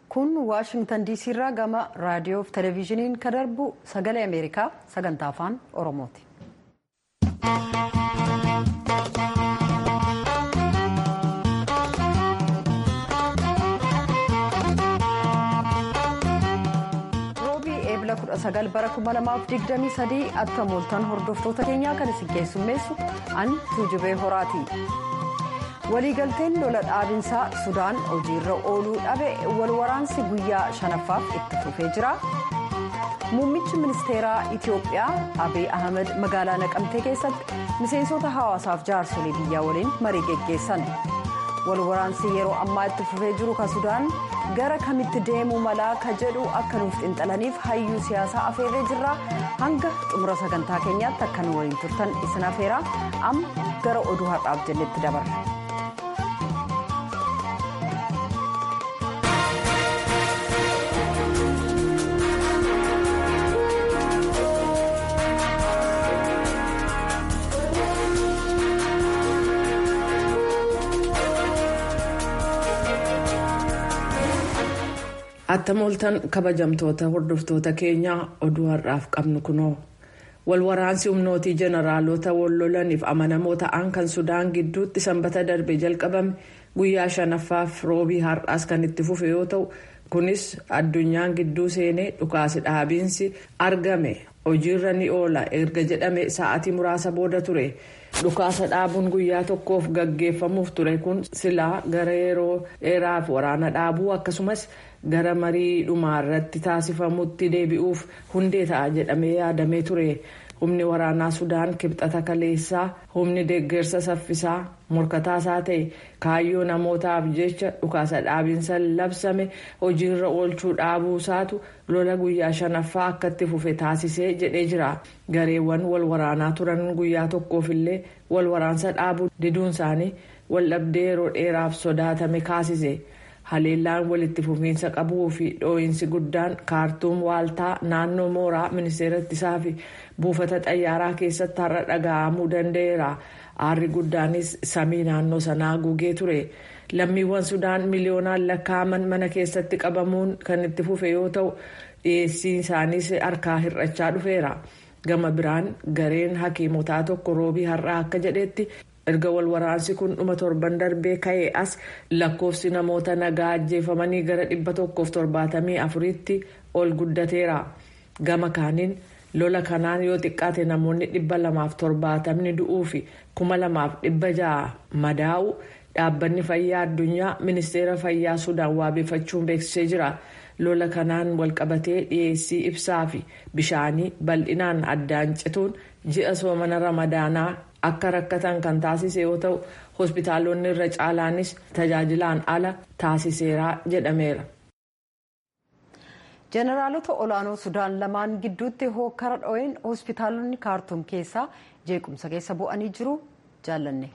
kun waashingtan diisii irraa gama raadiyoo fi televezyiiniin kan darbu sagalee ameerikaa sagantaa afaan oromooti. roobii eebla 19 bara 2023 akka mooltan hordoftoota keenyaa kan isin keessummeessu an tuujubee horaati. waliigalteen lola dhaabinsaa sudaan hojiirra ooluu dhabe walwaraansi guyyaa shanaffaaf itti fufee jira muummichi ministeeraa itiyoophiyaa abiy ahmed magaalaa naqamtee keessatti miseensota hawaasaaf jaarsolii biyyaa waliin marii geggeessan walwaraansi yeroo ammaa itti fufee jiru ka sudaan gara kamitti deemuu malaa ka jedhu akka nuuf xinxalaniif hayyuu siyaasaa afeerree jirra hanga xumura sagantaa keenyaatti akka nu waliin turtan isin afeeraa amma gara oduu har'aaf jennetti dabarra. attam ooltan kabajamtoota hordoftoota keenyaa oduu har'aaf qabnu kunoo walwaraansi humnootii jeneraalota wallolaniif amanamoo ta'an kan sudaan gidduutti sanbata darbe jalqabame guyyaa shanaffaaf roobii har'aas kan itti fufe yoo ta'u kunis addunyaan gidduu seenee dhukaasi dhaabiinsi argame hojiirra ni oola erga jedhame sa'atii muraasa booda ture. dhukaasa dhaabuun guyyaa tokkoof gaggeeffamuuf ture kun silaa gara yeroo dheeraaf waraana dhaabuu akkasumas gara marii dhumaa irratti taasifamutti deebi'uuf hundee ta'a jedhamee yaadamee ture humni waraanaa sudaan kibxata kaleessaa humni deeggarsa saffisaa morkataasaa ta'e kaayyoo namootaaf jecha dhukaasa dhaabiinsa labsame hojiirra oolchuu dhaabuusaatu lola guyyaa shanaffaa akka itti fufe taasisee jedhee jira gareewwan wal waraanaa turan guyyaa tokkoofillee wal waraansa dhaabuu diduun isaanii waldhabdee yeroo dheeraaf sodaatame kaasise. haleellaan walitti fufiinsa qabuu fi dhoo'insi guddaan kaartuum waaltaa naannoo mooraa ministeera ittisaa fi buufata xayyaaraa keessatti har'a dhaga'amuu danda'eera aarri guddaanis samii naannoo sanaa gugee ture lammiiwwan sudaan miliyoonaan lakkaa'aman mana keessatti qabamuun kan itti fufe yoo ta'u dhiyeessiin isaaniis harkaa hir'achaa dhufeera gama biraan gareen hakiimotaa tokko roobii har'aa akka jedhetti. erga wal waraansi kun dhuma torban darbee ka'ee as lakkoofsi namoota nagaa ajjeefamanii gara dhibba tokkoof torbaatamii afuriitti ol guddateera gama kaaniin lola kanaan yoo xiqqaate namoonni dhibba lamaaf torbaatamni du'uu fi kuma lamaaf dhibba ja'a madaa'u dhaabbanni fayyaa addunyaa ministeera fayyaa sudaan waabeeffachuun beeksisee jira lola kanaan walqabatee dhiyeessii ibsaa fi bishaanii bal'inaan addaan cituun ji'a soomana ramadaanaa. akka rakkatan kan taasise yoo ta'u hospitaalonni irra caalaanis tajaajilaan ala taasiseera jedhameera. jeneraalota olaanoo sudaan lamaan gidduutti hokkara dho'een hospitaalonni kaartuum keessaa jeequmsa keessa bu'anii jiru jaallanne.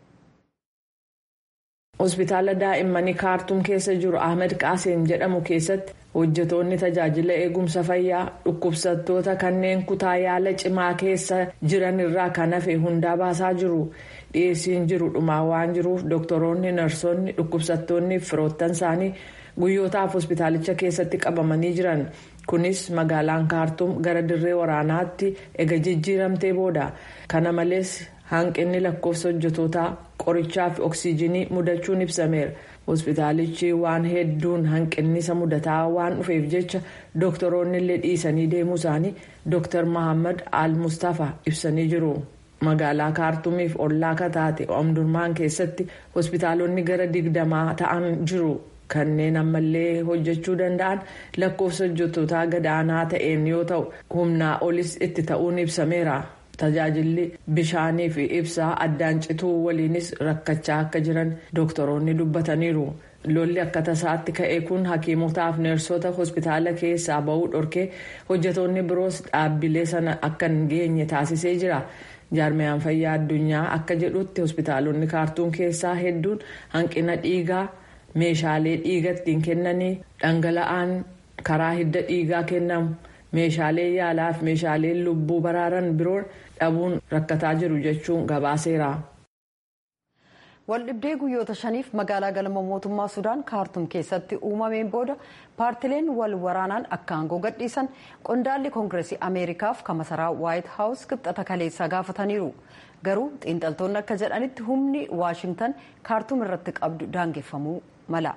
hospitaala daa'immanii kaartuum keessa jiru ahmed qaaseem jedhamu keessatti hojjetoonni tajaajila eegumsa fayyaa dhukkubsattoota kanneen kutaa yaala cimaa keessa jiran irraa kan hafe hundaa baasaa jiru dhiyeessiin jiru dhumaa waan jiruuf doktoroonni narsoonni dhukkubsattoonni firoottan isaanii guyyootaaf hospitaalicha keessatti qabamanii jiran kunis magaalaan kaartuum gara dirree waraanaatti ega jijjiiramtee booda kana malees hanqinni lakkoofsa hojjetootaa qorichaa fi oksiijinii mudachuun ibsameera hospitaalichi waan hedduun hanqinnisa mudataa waan dhufeef jecha doktoroonni illee dhiisanii deemuu isaanii dooktar mahammad al mustafa ibsanii jiru magaalaa kaartuumiif ollaa kataate omdurmaan keessatti hospitaalonni gara digdamaa ta'an jiru kanneen ammallee hojjechuu danda'an lakkoofsa hojjetootaa gadaanaa ta'een yoo ta'u humnaa olis itti ta'uun ibsameera. tajaajilli bishaanii fi ibsaa addaan cituu waliinis rakkachaa akka jiran dooktoroonni dubbataniiru lolli akka tasaatti ka'e kun hakiimotaaf neersota hospitaala keessaa ba'uu dhorkee hojjetoonni biroos dhaabbilee sana akka hin geenye taasisee jira jaarmiyaan fayyaa addunyaa akka jedhutti hospitaalonni kaartuum keessaa hedduun hanqina dhiigaa meeshaalee dhiiga ittiin kennanii dhangala'aan karaa hidda dhiigaa kennamu. meeshaalee yaalaa fi meeshaalee lubbuu baraaran biroon dhabuun rakkataa jiru jechuun gabaaseera. waldhibdee guyyoota shaniif magaalaa galma mootummaa sudaan kaartum keessatti uumameen booda paartileen wal waraanaan akka aangoo gadhiisan qondaalli koongireesii ameerikaaf kamasaraa waayit haawus kibxata kaleessaa gaafataniiru garuu xiinxaltoonni akka jedhanitti humni waashingtan kaartum irratti qabdu daangeffamuu mala.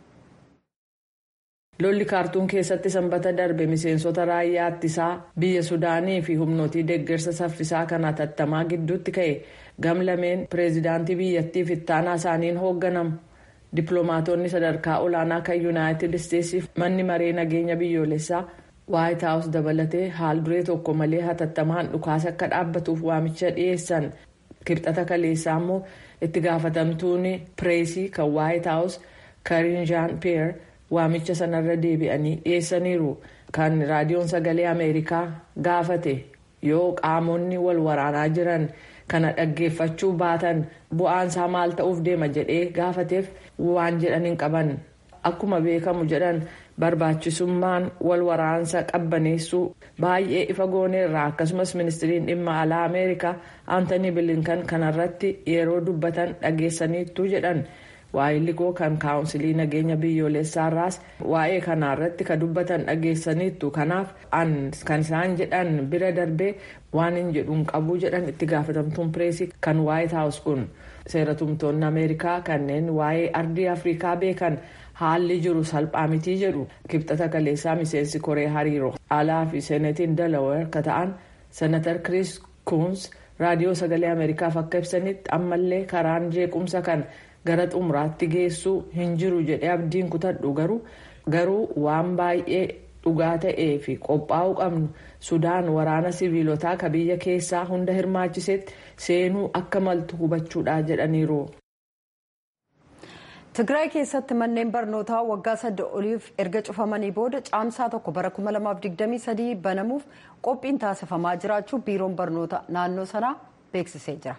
lolli kaartuum keessatti sanbata darbe miseensota raayyaa ittisaa biyya sudaanii fi humnootii deeggarsa saffisaa kan hatattamaa gidduutti ka'e gamlameen pireezidaantii biyyattiif ittaanaa isaaniin hoogganamu dippiloomaatonni sadarkaa olaanaa kan yuunaayitid isteetsiif manni maree nageenya biyyoolessaa waayit haawus dabalatee haal duree tokko malee hatattamaan dhukaasa akka dhaabbatuuf waamicha dhiyeessan kibxata kaleessaa immoo itti gaafatamtuun pireesii kan waayit haawus kariin jaan peer. waamicha sanarra deebi'anii dhiyeessaniiru kan raadiyoon sagalee ameerikaa gaafate yoo qaamonni wal waraanaa jiran kana dhaggeeffachuu baatan bu'aansaa maal ta'uuf deema jedhee gaafateef waan jedhan hin qaban akkuma beekamu jedhan barbaachisummaan wal waraansa qabbaneessuu baay'ee ifa gooneerra akkasumas ministiriin dhimma alaa ameerikaa aantanii bilinkan kanarratti yeroo dubbatan dhageessaniittu jedhan. waa'illi koo kan kaawunsilii nageenya biyyoolessaarraas waa'ee kanaarratti ka dubbatan dhageessaniittu kanaaf kan isaan jedhan bira darbee waan hin jedhuun qabu jedhan itti gaafatamtuun pireesii kan waayit haawus kun seeratumtoonni ameerikaa kanneen waa'ee ardii afrikaa beekan haalli jiru salphaa mitii jedhu kibxata kaleessaa miseensi koree hariiroo alaa fi seenetiin dalaweer ka ta'an senatar kiriis kuns raadiyoo sagalee ameerikaaf akka ibsanitti ammallee karaan jeequmsa kan. gara xumuraatti geessuu hin jiru jedhee abdiin kutadhu garuu garuu waan baay'ee dhugaa ta'ee fi qophaa'uu qabnu sudaan waraana siviilotaa ka biyya keessaa hunda hirmaachisetti seenuu akka maltu hubachuudha jedhaniiru. Tigraay keessatti manneen barnootaa waggaa sadde oliif erga cufamanii booda caamsaa tokko bara 2023 banamuuf qophiin taasifamaa jiraachuu biiroon barnoota naannoo sanaa beeksisee jira.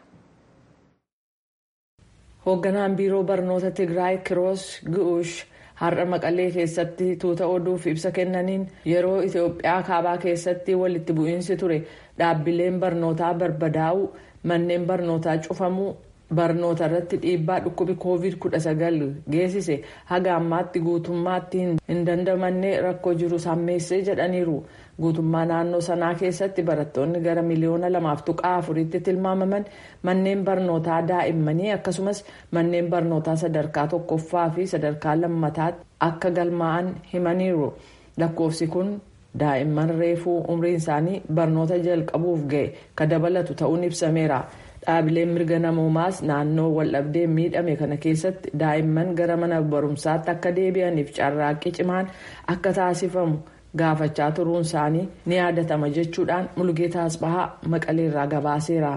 hoogganaan biiroo barnoota tigraay kiroos gu'uush har'a maqalee keessatti tuuta oduuf ibsa kennaniin yeroo itiyoophiyaa kaabaa keessatti walitti bu'iinsi ture dhaabbileen barnootaa barbadaa'uu manneen barnootaa cufamuu barnoota irratti dhiibbaa dhukkubi koovid 19 geessise haga ammaatti guutummaatti hin dandamanne rakkoo jiru sammeessee jedhaniiru guutummaa naannoo sanaa keessatti barattoonni gara miliyoona lamaaf tuqaa afuritti tilmaamaman manneen barnootaa daa'immanii akkasumas manneen barnootaa sadarkaa tokkoffaa fi sadarkaa lammataatti akka galmaa'an himaniiru lakkoofsi kun daa'imman reefuu umriin isaanii barnoota jalqabuuf ga'e ka dabalatu ta'uun ibsameera. dhaabileen mirga namoomaas naannoo waldhabdee miidhame kana keessatti daa'imman gara mana barumsaatti akka deebi'aniif carraaqqii cimaan akka taasifamu gaafachaa turuun isaanii ni yaadatama jechuudhaan mulgeetaa asbahaa maqaleerraa gabaaseera.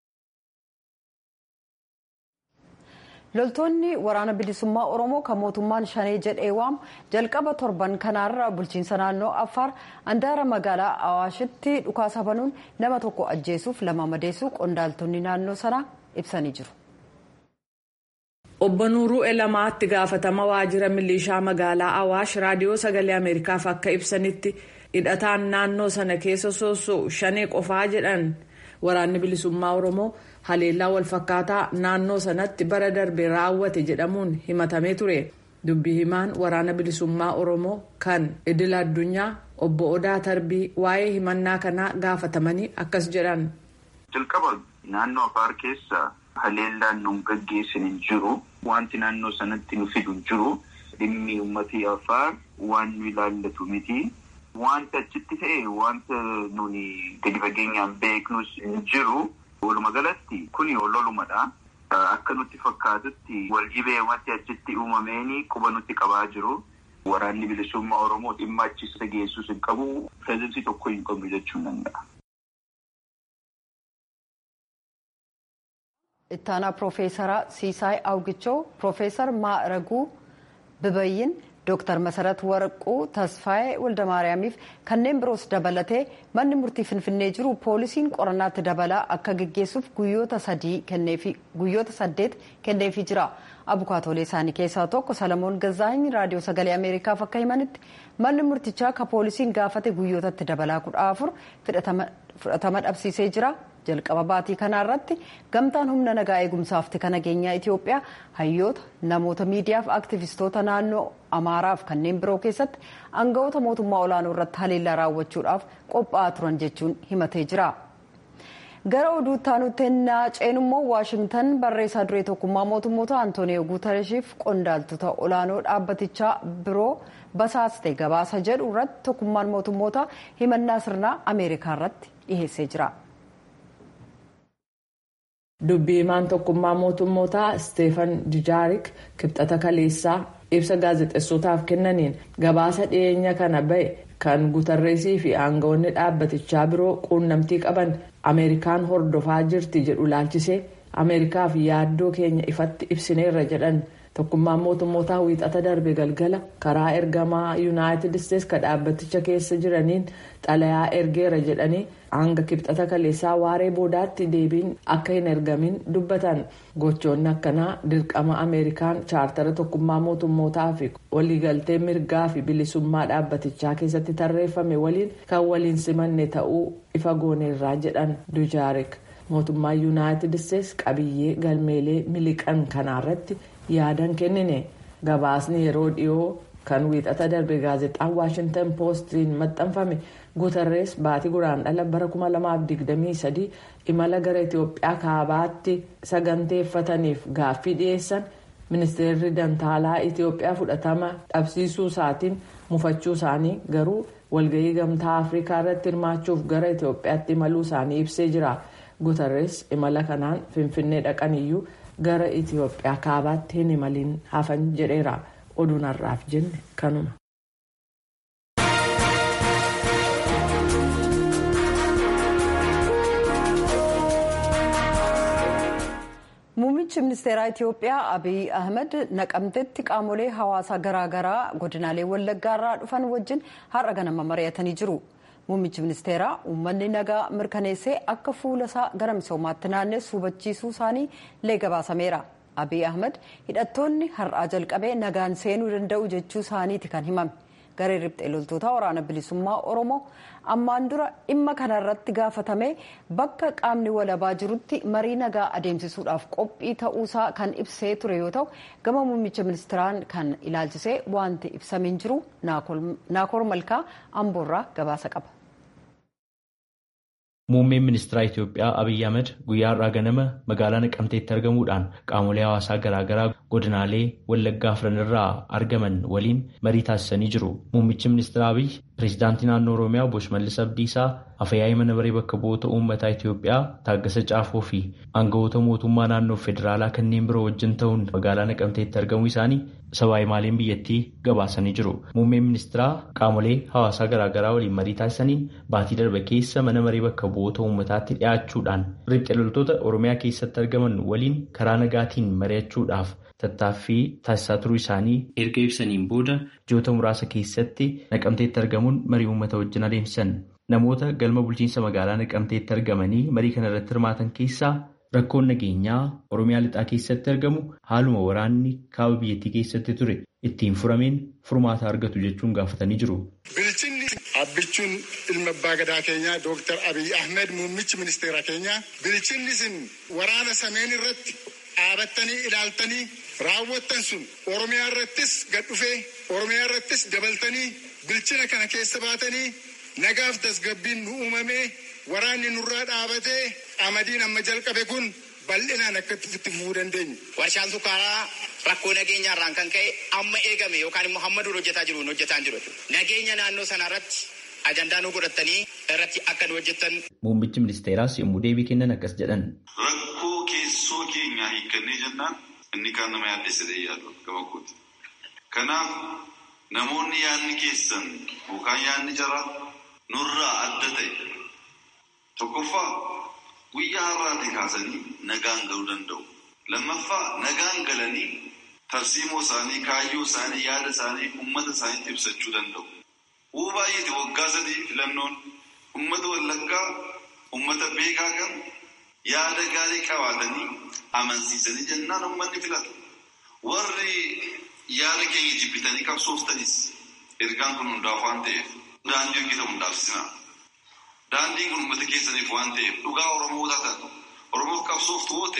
loltoonni waraana bilisummaa oromoo kan mootummaan shanee jedhee waamu jalqaba torban kanaarra bulchiinsa naannoo affaar handaara magaalaa awaashitti dhukaasa banuun nama tokko ajjeesuuf lama madeessuu qondaaltonni naannoo sanaa ibsanii jiru. obbo nuuruu elamaatti gaafatama waajjira milishaa magaalaa awaash raadiyoo sagalee ameerikaaf akka ibsanitti hidhataan naannoo sana keessa soosoo shanee qofaa jedhan waraanni bilisummaa oromoo. haleellaa walfakkaataa naannoo sanatti bara darbe raawwate jedhamuun himatamee ture dubbii himaan waraana bilisummaa oromoo kan idil addunyaa obbo odaa tarbii waa'ee himannaa kanaa gaafatamanii akkas jedhan. jalqaba naannoo afaar keessa haleellaan nu gaggeessan hin jiru wanti naannoo sanatti nu fidu hin jiru dhimmi uummatii afaar waan nu ilaallatu miti. wanta achitti ta'e wanta nuni gadi fageenyaan beeknus hin jiru. Walumaa galatti kuni lolumadha. Akka nutti fakkaatutti wal dhibee wanti achitti uumameeni quba nutti qabaa jiru. Waraanni bilisummaa Oromoo dhimma achisa geessus hin qabu. Pireezidansii tokko hin qabnu jechuu hin danda'a. Ittaanaa Piroofeesara Siisaay Awgichoo, Piroofeesar Maaraguu Bibayyin, Dooktar Masarat Warquu Tasfaayee Waldamaariyaamiif kanneen biroos dabalatee manni murtii Finfinnee jiru poolisiin qorannaatti dabalaa akka geggeessuuf guyyoota sadii guyyoota saddeet kenneefii jira. Abukaatoolee isaanii keessaa tokko Salamoon Gazaany raadiyoo sagalee Ameerikaaf akka himanitti manni murtichaa ka poolisiin gaafate guyyootatti dabalaa kudha afur fudhatama dhabsiisee jira. jalqaba baatii kanaa irratti gamtaan humna nagaa eegumsaaf tika nageenyaa Itoophiyaa hayyoota namoota miidiyaaf aktivistoota naannoo Amaaraaf kanneen biroo keessatti aangawoota mootummaa olaanoo irratti haleellaa raawwachuudhaaf qophaa'aa turan jechuun himatee jira. gara oduutti aanutti ennaa ceenummoo waashingtan barreessaa duree tokkummaa mootummoota antooniyo guutareshiif qondaaltota olaanoo dhaabbatichaa biroo basaaste gabaasa jedhu irratti tokkummaan mootummoota himannaa sirnaa ameerikaa irratti dhiheessee jira. dubbii himaan tokkummaa mootummootaa isteefan dijaarik kibxata kaleessaa ibsa gaazexeessotaaf kennaniin gabaasa dhiyeenya kana ba'e kan guutarreesii fi aangawoonni dhaabbatichaa biroo quunnamtii qaban ameerikaan hordofaa jirti jedhu laalchisee ameerikaaf yaaddoo keenya ifatti ibsineerra jedhan tokkummaan mootummootaa wiixata darbe galgala karaa ergamaa yuunaayitid isteetsi ka dhaabbaticha keessa jiraniin xalayaa ergeera jedhanii hanga kibxata kaleessaa waaree boodaatti deebiin akka hin ergamin dubbatan gochoonni akkanaa dirqama ameerikaan chaartara tokkummaa mootummootaa fi waliigaltee mirgaa fi bilisummaa dhaabbatichaa keessatti tarreeffame waliin kan waliin simanne ta'uu ifa gooneerraa jedhan dujaarik mootummaa yuunaayitid isteetsi qabiyyee galmeelee miliqan kanaarratti yaadan kennine gabaasni yeroo dhiyoo kan wiixata darbe gaazexaan waashintan poostiin maxxanfame guutarrees baatii guraandhala bara 2023 imala gara itiyoophiyaa kaabaatti saganteeffataniif gaaffii dhiyeessan ministeerri dantaalaa itiyoophiyaa fudhatama dhabsiisuu isaatiin mufachuu isaanii garuu walgahii gamtaa afrikaa irratti hirmaachuuf gara itiyoophiyaatti imaluu isaanii ibsee jira guutarrees imala kanaan finfinnee dhaqaniyyuu gara itiyoophiyaa kaabaatti hin imaliin hafan jedheera oduun har'aaf jenne kanuma. Muummichi ministeeraa Itiyoophiyaa Abiy Ahmed naqamtetti qaamolee hawaasaa garaagaraa godinaalee wallaggaa irraa dhufan wajjin har'a ganama mari'atanii jiru. Muummichi ministeeraa uummanni nagaa mirkaneessee akka fuula isaa gara misoomaatti naannessu hubachiisuu isaanii lee gabaasameera. Abiy Ahmed hidhattoonni har'aa jalqabee nagaan seenuu danda'u jechuu isaaniiti kan himame. Garee riphxee loltoota waraana bilisummaa Oromoo ammaan dura dhimma kanarratti gaafatame bakka qaamni walabaa jirutti marii nagaa adeemsisuudhaaf qophii ta'uusaa kan ibsee ture yoo ta'u gama muummicha ministeeraan kan ilaalchisee wanti ibsameen jiru naakoor malkaa amboorraa gabaasa qaba. Muummeen ministeera Itiyoophiyaa Abiyyi Ahmed guyyaa har'aa ganama magaalaa Naqamteetti argamuudhaan qaamolee hawaasaa garaagaraa godinaalee Wallaggaa afran irraa argaman waliin marii taasisanii jiru. Muummichi ministeera Abiyyi pireezidaantii naannoo Oromiyaa Obbo Shimallis Abdiisaa afyaa'ii mana maree bakka bu'oota uummataa Itiyoophiyaa Taaggasa Caafoo fi aangawoota mootummaa naannoo federaalaa kanneen biroo wajjin ta'uun magaalaa Naqamteetti argamuu isaanii sabaayi maaliin biyyattii gabaasanii jiru. Muummeen ministeeraa qaamolee hawaasaa garaagaraa waliin marii taasisaniin baatii darbe keessa mana maree bakka bu'oota uummataatti dhiyaachuudhaan riphxee loltoota Oromiyaa keessatti argaman waliin karaa nagaatiin mari'achuudhaaf tattaaffii taasisaa turuu isaanii erga ibsaniin booda ji'oota muraasa keessatti naqamteetti argamuun marii uummata wajjin adeemsisan. Namoota galma bulchiinsa magaalaa naqamteetti argamanii marii kana irratti hirmaatan keessaa rakkoon nageenyaa Oromiyaa lixaa keessatti argamu haaluma waraanni kaaba biyyattii keessatti ture ittiin furameen furmaata argatu jechuun gaafatanii jiru. Bilchinni abbichuun ilma abbaa gadaa keenyaa Dooktar Abiy Ahmed muummichi ministeera keenyaa bilchinni isin waraana sameen irratti dhaabattanii ilaaltanii raawwattan sun Oromiyaa irrattis gad dhufee Oromiyaa irrattis dabaltanii bilchina kana keessa baatanii nagaaf tasgabbiin nu uumamee waraanni nurraa dhaabatee qamadiin amma jalqabe kun bal'inaan akka itti fufuu dandeenyu. Warshaan sukkaaraa rakkoo nageenyaarraan kan ka'e amma eegame yookaan immoo hamma dura hojjetaa jiru hojjetaa jiru. Nageenya naannoo sana irratti ajandaa nu godhatanii irratti akka nu hojjettan. Muummichi ministeeraas yommuu deebii kennan akkas jedhan. Rakkoo keessoo keenyaa hiikkannee jennaan inni kaan nama yaaddessee yaadu gama kooti. Kanaaf namoonni yaadni keessan yookaan yaadni jara nurraa adda ta'e tokkoffaa guyyaa har'aatii kaasanii nagaan galuu danda'u. Lammaffaa nagaan galanii tarsiimoo isaanii, kaayyoo isaanii, yaada isaanii uummata isaaniitti ibsachuu danda'u. Uu baay'eeti waggaa sadii filannoon uummata wallaggaa uummata beekaa kan yaada gaarii qabaatanii amansiisanii jennaan uummanni filata. Warri yaada keenya jibbitanii qabsooftanis ergaan kun hundaaf waan ta'eef daandii hojjeta hundaaf sinaa. Daandiin kun uummata keessaniif waan ta'eef dhugaa Oromootaa taatu Oromoof qabsoof ta'e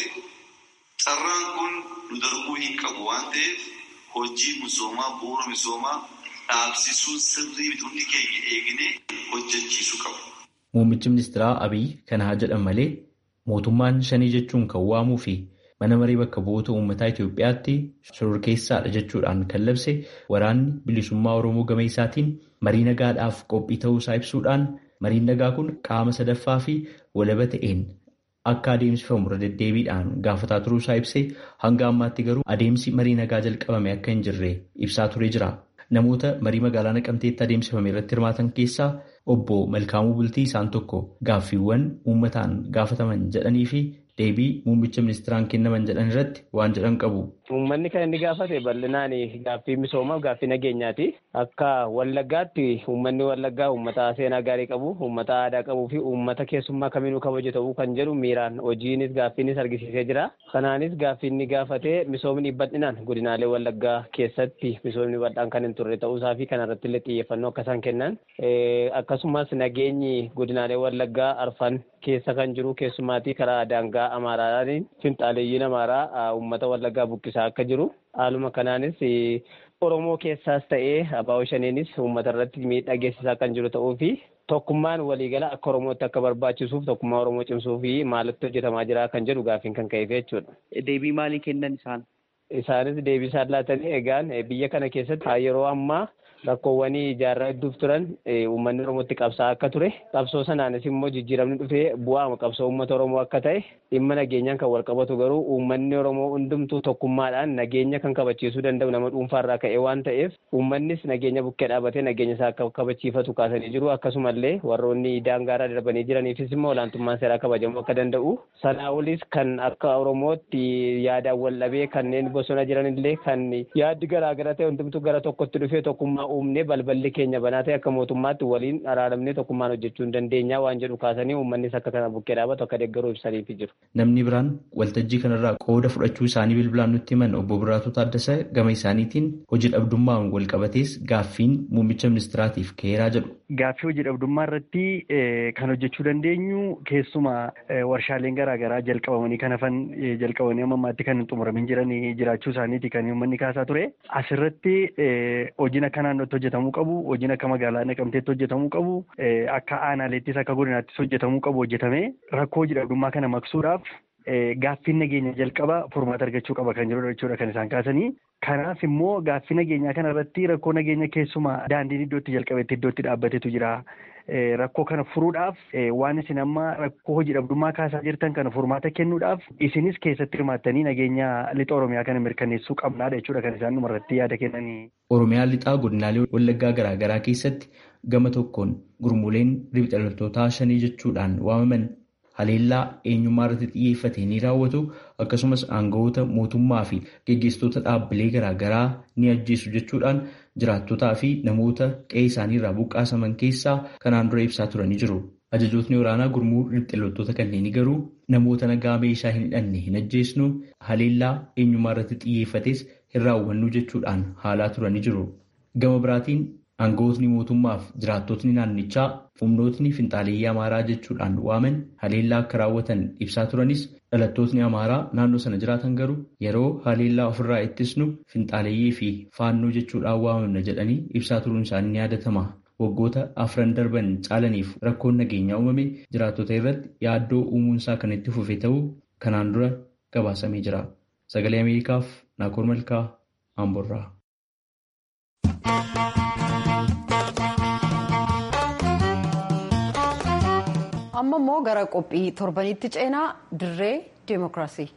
carraan kun nu darbuu hin qabu waan ta'eef hojii misoomaa bu'uura misoomaa dhaabsisuun sirrii miti hundi keenya eegnee hojjechiisuu qabu. Muummichi ministeeraa Abiy kana haa jedhan malee mootummaan shanii jechuun kan waamuu fi mana maree bakka bu'oota uummataa Itoophiyaatti shororkeessaadha jechuudhaan kan labse waraanni bilisummaa Oromoo gama isaatiin marii nagaadhaaf qophii ta'uusaa ibsuudhaan mariin nagaa kun qaama sadaffaa fi walaba ta'een akka adeemsifamu irra deddeebiidhaan gaafataa turuusaa ibsee hanga ammaatti garuu adeemsi marii nagaa jalqabame akka hin jirre ibsaa turee jira. Namoota marii magaalaa naqamteetti adeemsifame irratti hirmaatan keessaa obbo Malkaamuu Bultii isaan tokko gaaffiiwwan uummataan gaafataman jedhanii fi deebii muummicha ministeeraan kennaman jedhan irratti waan jedhan qabu. Uummanni kan inni gaafate bal'inaan gaaffii misoomaaf gaaffii nageenyaati. Akka Wallaggaatti uummanni Wallaggaa uummata seenaa gaarii qabu, uummata aadaa qabuu fi uummata keessummaa kamiinuu kabaju ta'uu kan jedhu miiraan hojiinis gaaffiinis argisiisee jira. Kanaanis gaaffii inni gaafate misoomni bal'inaan godinaalee Wallaggaa keessatti misoomni bal'aan kan hin turre ta'uusaa fi kanarratti illee xiyyeeffannoo akka isaan kennan. Akkasumas nageenyi godinaalee Wallaggaa arfan keessa kan jiru keessumaatii karaa daangaa Amaaraatiin finxaaleeyyiin Amaaraa uummata Wallaggaa buqqisaa akka jiru. Haaluma kanaanis Oromoo keessaas ta'ee abaa'oo shaniinis uummata irratti miidhaa geessisaa kan jiru ta'uu fi tokkummaan waliigala akka Oromootti akka barbaachisuuf tokkummaa Oromoo cimsuu fi maalitti hojjetamaa jira kan jedhu gaaffiin kan ka'eef jechuudha. Deebii maalii kennan isaan? Isaanis deebii isaan laatanii egaan biyya kana keessatti yeroo ammaa rakkoowwan ijaarraa hedduuf turan uummanni Oromootti qabsaa akka ture qabsoo sanaanis immoo jijjiiramni dhufee bu'aama qabsoo uummata Oromoo akka ta'e dhimma nageenyaan kan wal qabatu garuu uummanni Oromoo hundumtuu tokkummaadhaan nageenya kan kabachiisuu danda'u nama dhuunfaarraa ka'ee waan ta'eef uummannis nageenya bukkee dhaabatee nageenya isaa akka kabachiifatu kaasanii jiru akkasumallee warroonni daangaarraa darbanii jiraniifis immoo olaantummaan seeraa kabajamuu akka danda'u sanaa olis kan akka Oromootti yaadaan wal dhabee kanneen bosona jiranillee kan yaaddi garaagara ta'e hundumtuu gara tokkotti dhufee tokkummaa uumnee balballi keenya banaa ta'e akka mootummaatti waliin araaramnee tokkummaan hojjechuu hin dandeenya waan jedhu kaasanii uummannis akka kana bukkee dhaabatu akka deeggaruu ibsaniif jiru. Namni biraan waltajjii kanarraa qooda fudhachuu isaanii bilbilaan nutti himan obbo Biraatuu Taaddasa gama isaaniitiin hojii dhabdummaan wal qabatees gaaffiin muummicha ministiraatiif ka'eeraa jedhu. Gaaffii hojii dhabdummaa irratti kan hojjechuu dandeenyu keessumaa warshaaleen garaagaraa jalqabamanii kan hafan jalqabanii amma ammaatti kan hin xumuramin jiran jiraachuu isaaniiti kan uummanni kaasaa ture. Asirratti hojiin akka naannootti hojjetamuu qabu, hojiin akka magaalaa naqamteetti hojjetamuu qabu, akka aanaaleettis akka godinaattis hojjetamuu qabu hojjetamee rakkoo hojii dhabdummaa kana maqsuudhaaf gaaffiin nageenya jalqaba furmaata argachuu qaba kan jedhudha jechuudha kan isaan kaasanii. Kanaaf immoo gaaffii nageenyaa kana irratti rakkoo nageenya keessumaa daandiin iddootti jalqabetti iddootti dhaabbatetu jira. Rakkoo kana furuudhaaf waan isin amma rakkoo hojii dhabdummaa kaasaa jirtan kana furmaata kennuudhaaf isinis keessatti hirmaattanii nageenya lixa Oromiyaa kana mirkaneessuu qabnaadha jechuudha kan isaan dhumarratti yaada kennanii. Oromiyaa lixaa godinaalee wallaggaa garaagaraa keessatti gama tokkoon gurmuuleen riphxa loltootaa shanii jechuudhaan waamaman haleellaa eenyummaa irratti xiyyeeffate ni raawwatu akkasumas aangawoota mootummaa fi geggeessitoota dhaabbilee garaagaraa ni ajjeesu jechuudhaan jiraattotaa fi namoota qe'ee isaanii irraa buqqaasaman keessaa kanaan dura ibsaa turanii jiru. Ajajootni waraanaa gurmuu riphxa loltoota kanneenii garuu namoota nagaa meeshaa hin hidhanne hin ajjeesnu haleellaa eenyummaa irratti xiyyeeffates hin raawwannu jechuudhaan haalaa turanii jiru. Gama biraatiin aangawootni mootummaaf jiraattotni naannichaa humnootni finxaaleeyyii amaaraa jechuudhaan waaman haleellaa akka raawwatan ibsaa turanis dhalattootni amaaraa naannoo sana jiraatan garuu yeroo haleellaa ofirraa ittisnu finxaaleeyyii fi faannoo jechuudhaan waamamna jedhanii ibsaa turuun isaanii ni yaadatama. Waggoota afran darban caalaniif rakkoon nageenyaa uumame jiraattota irratti yaaddoo uumuunsaa kan itti fufe ta'uu kanaan dura gabaasamee jira. Sagalee Ameerikaaf Naakoor Malkaa Amborraa. amma immoo gara qophii torbanitti ceenaa dirree deemokiraasii.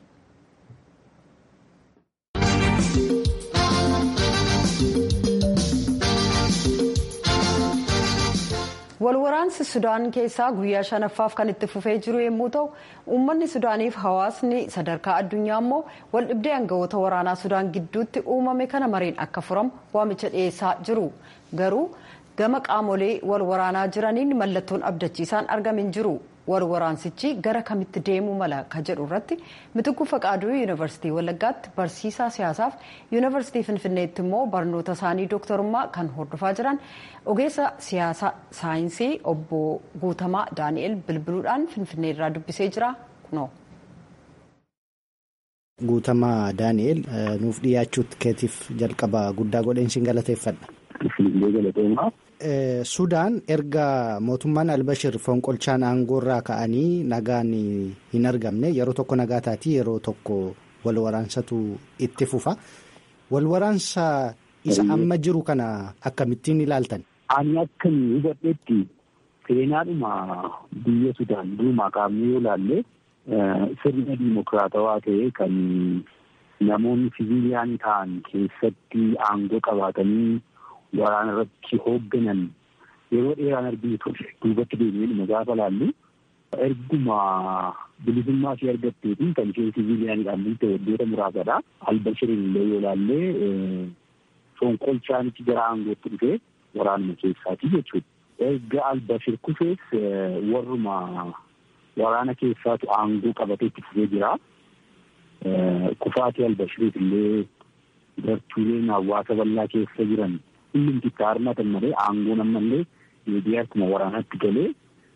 walwaraansi sudaan keessaa guyyaa shanaffaaf kan itti fufee jiru yommuu ta'u uummanni sudaaniif hawaasni sadarkaa addunyaa immoo waldhibdee aangawoota waraanaa sudaan gidduutti uumame kana mariin akka furamu waamicha dhiyeessaa jiru garuu gama qaamolee wal waraanaa jiraniin mallattoon abdachiisaan argamin jiru wal waraansichi gara kamitti deemuu mala ka jedhu irratti mitikkuu faqaaduu yuunivarsiitii wallaggaatti barsiisaa siyaasaaf yuunivarsiitii finfinneetti immoo barnoota isaanii dooktarummaa kan hordofaa jiran ogeessa siyaasa saayinsii obbo guutamaa daani'el bilbiluudhaan finfinnee irraa dubbisee jira kunoo. Guutamaa Daani'el nuuf dhiyaachuutti keetiif jalqaba guddaa godheen siin galateeffadha. Sudaan erga mootummaan Albashir fonqolchaan aangoorraa ka'anii nagaan hin argamne yeroo tokko nagaa taatii yeroo tokko wal waraansatu itti fufa. Wal waraansa isa amma jiru kana akkamittiin ilaaltan? Ani akka hubadhetti seenaadhuma biyya Sudaan durumaa kaafnee yoo ilaalle. sirna dimokiraatawaa ta'e kan namoonni siviiliyaan ta'an keessatti aangoo qabaatanii waraana irratti hoogganan yeroo dheeraan arginu ture duubatti deemnee gaafa laallu erguma bilisummaa ishee argatteetiin kan isheen siviiliyaanidhaan bulte waggoota muraasadha. Albashirin illee yoo laallee fonqolchaanichi gara aangootti dhufee waraanuma keessaati jechuudha. Erga Albashir kufees warruma waraana keessaatu aangoo qabatee itti fufee jira. Kufaatii Albashiriif illee gartuuleen hawaasa bal'aa keessa jiran hundumti itti harmatan malee aangoon ammallee miidiyaa akkuma waraanaatti galee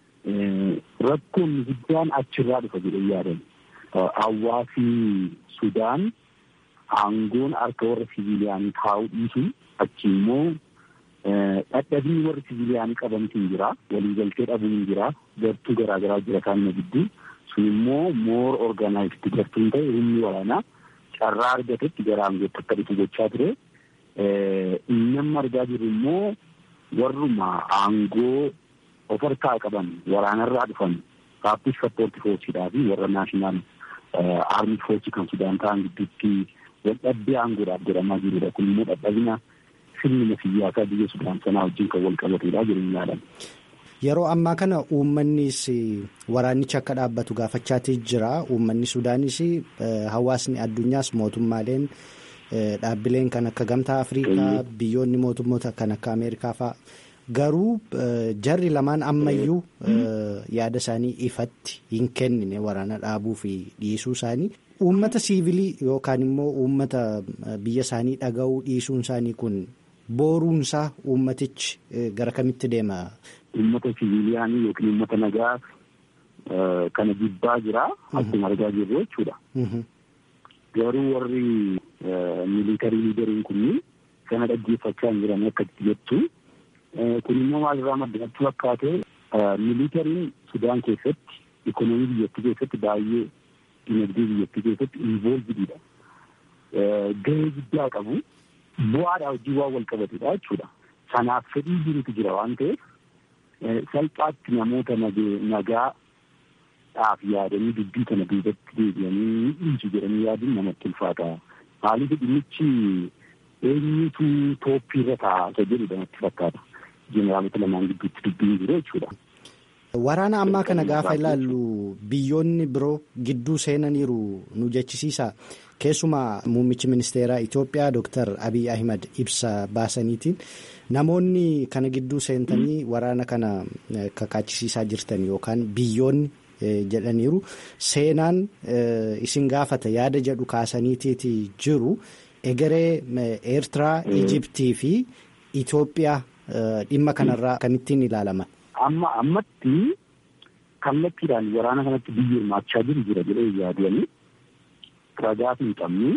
rakkoon guddaan achirraa dhufa jedhee yaadan. Hawaasi Sudaan aangoon harka warra siviiliyaanii taa'uu dhiisu achi immoo dhadhabni warri siviiliyaanii qabantu hin jira waliigaltee dhabuun hin jira gartuu garaagaraa jira kaanna gidduu sun immoo moor orgaanaayizdi gartuun ta'e humni waraanaa carraa argatetti gara aangootti akka dhufu gochaa ture inni argaa jirru immoo warruma aangoo of harkaa qaban waraanarraa dhufan raappiis sappoorti foorsiidhaa fi warra naashinaal aarmii foorsi kan sudaan ta'an gidduutti waldhabdee aangoodhaaf jedhamaa jirudha kun immoo dhadhabina sirnuma siyaasaa biyya sudaan sanaa wajjin kan wal qabatedha jedhanii yaadan. Yeroo ammaa kana uummannis waraanichi akka dhaabbatu gaafachaatii jira. Uummanni Sudaanis hawaasni addunyaas mootummaaleen dhaabbileen kan akka Gamtaa Afrikaa biyyoonni mootummoota kan akka Ameerikaa fa'a. Garuu jarri lamaan ammayyuu yaada isaanii ifatti hin kennine waraana dhaabuu fi dhiisuu isaanii. Uummata siivilii yookaan immoo uummata biyya isaanii dhaga'uu dhiisuun isaanii kun booruunsaa uummatichi gara kamitti deema? Uummata siviiliyaanii yookiin uummata nagaa kana jibbaa jira. Akkuma argaa jirru jechuudha. Garuu warri miilitarii liideriin kunniin kana dhaggeeffachaa hin jiran akka jettu. Kun immoo maalirraa maddachuu fakkaate miilitariin Sudaan keessatti ikonoomii biyyattii keessatti baay'ee dinagdee biyyattii keessatti involvididha. Gahee guddaa qabu. Bu'aadhaa wajjin waan wal qabatedha jechuudha. Sanaaf fedhii jirutu jira waan ta'eef salphaatti namoota nagaadhaaf yaadanii dubbii kana duubatti deebi'anii dhiisu jedhanii yaaduun namatti ulfaata. Maaliif dhimmichi eenyutu tooppiirra taa'aa jedhudha natti fakkaata. Jeneraalota lamaan gidduutti dubbiin jiru jechuudha. Waraana ammaa kana gaafa ilaallu biyyoonni biroo gidduu seenaniiru nu jechisiisa. Keessumaa muummichi ministeeraa Itoophiyaa Dr. Abiy Ahimad ibsa baasaniitiin namoonni kana gidduu seentanii waraana kana kakaachisiisaa jirtan yookaan biyyoonni jedhaniiru seenaan isin gaafata yaada jedhu kaasaniitiiti jiru egeree Eertiraa, Ijiptii fi Itoophiyaa dhimma kanarraa kamittiin ilaalaman. Amma ammatti kallattiidhaan waraana kanatti biyyi hirmaachaa jiru jira jedhee yaadanii ragaa hin qabne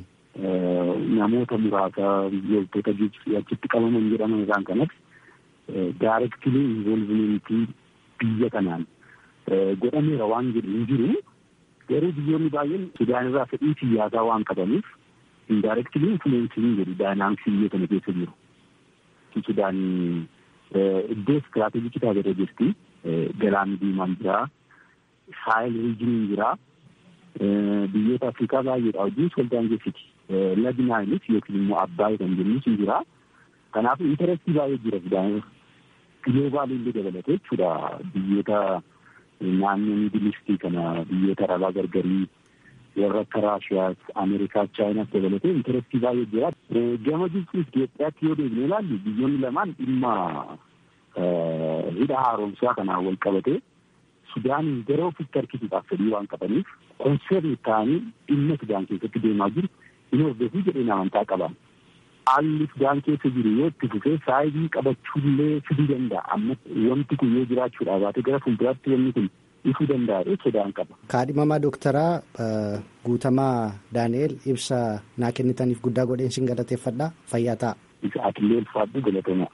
namoota muraasa loltoota achitti qabaman jedhaman isaan kanas daarektilii involvimentii biyya kanaan godhameera waan jedhu hin jiru garuu biyyoonni baay'een sudaan irraa fedhii siyaasaa waan qabaniif indaarektilii infuleensii hin jedhu daayinaamiksii biyya kana keessa jiru. Sudaan iddoo istiraatejikii taatee jirti. Galaanni diimaan jira. Saayil riijiniin jira. Biyyoota Afrikaa baay'eedha wajjin soldaan geessiti. Lagnaaynis yookiin immoo Abbaay kan jennus hin jira. Kanaaf intarestii baay'ee jira Sudaan giloobaalii illee dabalatee jechuudha. Biyyoota naannoo miidilistii kana biyyoota arabaa gargarii warra akka Raashiyaas, Ameerikaas, Chaayinaas dabalatee intarestii baay'ee jira. Gama Gibxii fi Itoophiyaatti yoo deebine ilaallu biyyoonni lamaan dhimma hidha haaromsaa kanaan wal qabatee Sudaaniin gara ofitti harkisuudhaaf fedhii waan qabaniif konserni ta'anii dhimma Sudaan keessatti deemaa jiru hin hordofuu jedheen amantaa qaban. Haalli Sudaan keessa jiru yoo itti fufee saayibii qabachuullee fiduu danda'a. Amma wanti kun yoo jiraachuudhaa baate gara fuulduraatti wanni kun ifuu danda'a sodaan qaba. Kaadhimamaa Dooktaraa Guutamaa Daani'eel ibsa naa kennitaniif guddaa godheen sin galateeffadha. Fayyaa ta'a. Isa atillee ulfaadhu galatooma.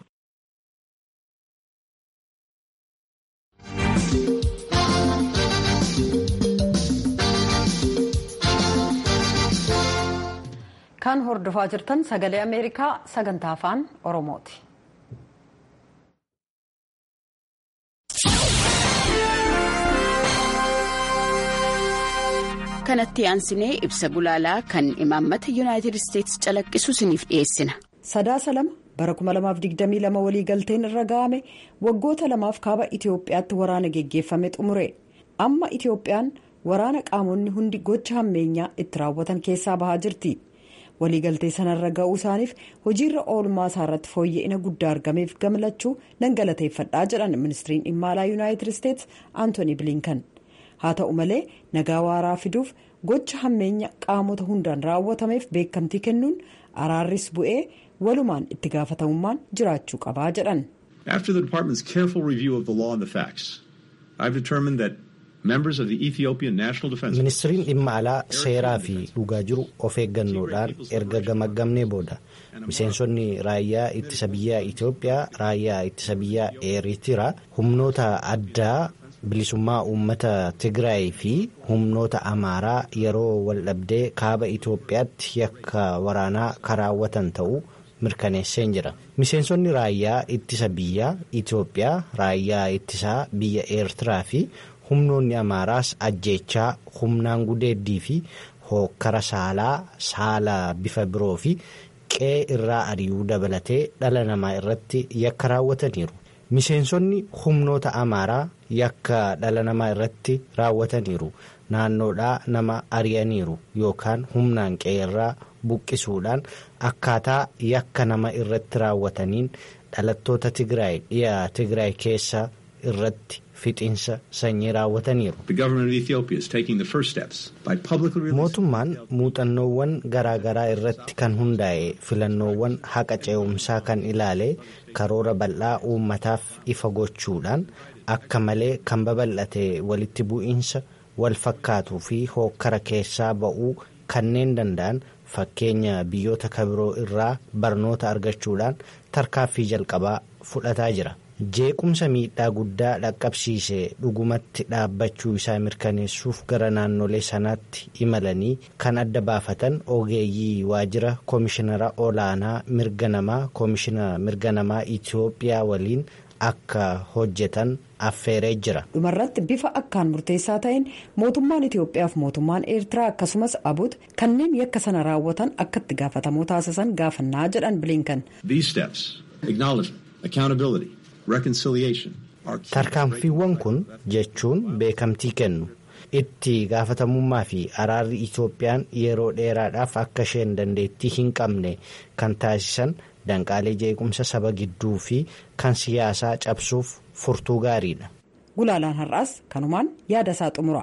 Kan hordofaa jirtan sagalee Ameerikaa sagantaa afaan Oromooti. kanatti aansinee ibsa gulaalaa kan imaammata yuunaayitid isteetsi calaqqisu isiniif dhiyeessina. Sadaasa lama bara 2022 waliigalteen irra ga'ame waggoota lamaaf kaaba Itoophiyaatti waraana geggeeffame xumure amma Itoophiyaan waraana qaamonni hundi gocha hammeenyaa itti raawwatan keessaa bahaa jirti. waliigaltee sanarra ga'uu isaaniif hojiirra oolmaa isaarratti fooyya'ina guddaa argameef gammachuu nan galateeffadhaa jedhan ministiriin dhimma alaa yuunaayitid isteetsi aantooni bilinkan haa ta'u malee nagaa waaraa fiduuf gocha hammeenya qaamota hundaan raawwatameef beekamtii kennuun araarris bu'ee walumaan itti gaafatamummaan jiraachuu qabaa jedhan. After the department's careful review of the law and the facts, I've determined that members of the Ethiopian National Defense Ministiriin dhimma alaa seeraa fi dhugaa jiru of eeggannoodhaan erga gamaggamnee booda miseensonni raayyaa ittisa biyyaa Itoophiyaa raayyaa ittisa biyyaa Eeritiraa humnoota addaa bilisummaa uummata Tigraay fi humnoota Amaaraa yeroo waldhabdee kaaba Itoophiyaatti yakka waraanaa karaawwatan ta'uu mirkaneesseen jira. Miseensonni raayyaa ittisa biyyaa Itoophiyaa raayyaa ittisaa biyya Eertiraa fi humnoonni Amaaraas ajjeechaa humnaan gudeeddii fi hookkara saalaa saala bifa biroo fi qe'ee irraa ari'uu dabalatee dhala namaa irratti yakka raawwataniiru. Miseensonni humnoota Amaaraa yakka dhala namaa irratti raawwataniiru. Naannoodhaa nama ari'aniiru yookaan humnaan qe'ee irraa buqqisuudhaan akkaataa yakka nama irratti raawwataniin dhalattoota Tigraay dhiya Tigraay keessa irratti fixiinsa sanyii raawwataniiru. Mootummaan muuxannoowwan garaagaraa irratti kan hundaa'e filannoowwan haqa ce'umsaa kan ilaale karoora bal'aa uummataaf ifa gochuudhaan akka malee kan babal'ate walitti bu'iinsa wal fakkaatuu fi hookkara keessaa ba'uu kanneen danda'an fakkeenya biyyoota kabiroo irraa barnoota argachuudhaan tarkaaffii jalqabaa fudhataa jira. jeequmsa miidhaa guddaa dhaqqabsiise dhugumatti dhaabbachuu isaa mirkaneessuuf gara naannolee sanaatti imalanii kan adda baafatan ogeeyyii waajjira koomishinara olaanaa mirga namaa koomishina mirga namaa itiyoophiyaa waliin akka hojjetan affeeree jira. dhumarratti bifa akkaan murteessaa ta'een mootummaan itiyoophiyaa fi mootummaan eertiraa akkasumas abut kanneen yakka sana raawwatan akka itti gaafatamoo taasisan gaafannaa jedhan bilinkan. tarkaanfiiwwan kun jechuun beekamtii kennu itti gaafatamummaa fi araarri itoophiyaan yeroo dheeraadhaaf akka isheen dandeettii hin qabne kan taasisan danqaalee jeequmsa saba gidduu fi kan siyaasaa cabsuuf furtuu gaariidha. gulaalaan har'aas kanumaan yaada isaa xumura.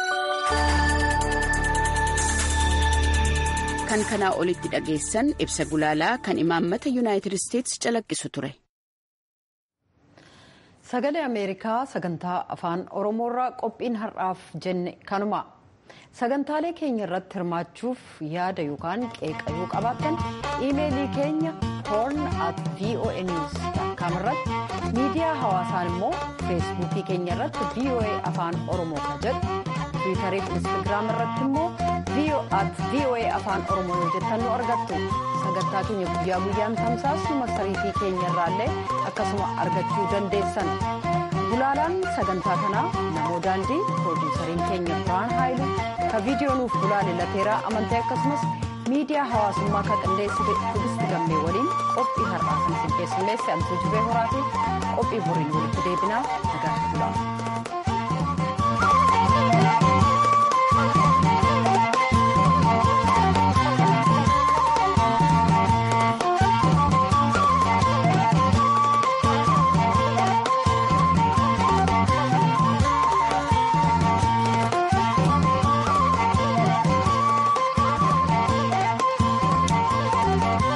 kan kanaa olitti dhageessan ibsa gulaalaa kan imaammata yuunaayitid isteetsi calaqqisu ture. sagalee ameerikaa sagantaa afaan oromoorraa qophiin har'aaf jenne kanuma sagantaalee keenya irratti hirmaachuuf yaada yookaan qeeqa yoo qabaattan iimeelii keenya horn at voa news com irratti miidiyaa hawaasaan immoo feesbuukii keenya irratti voa afaan oromoo kan jedhu tiwiitarii fi instagiraam irratti immoo at voa afaan oromoo yoo jettan nu argattu sagantaa keenya guyyaa guyyaan tamsaasnu marsariitii keenya irraallee akkasuma argachuu dandeessan gulaalaan sagantaa kanaa namoo daandii piroodiisariin keenya biraan haayilu ka viidiyoo nuuf gulaale lateeraa amantee akkasumas miidiyaa hawaasummaa kan qindeessite tugisti gammee waliin qophii har'aa kan isin keessummeesse antuu jibee horaatii qophii boriin walitti deebinaa nagaa gulaa.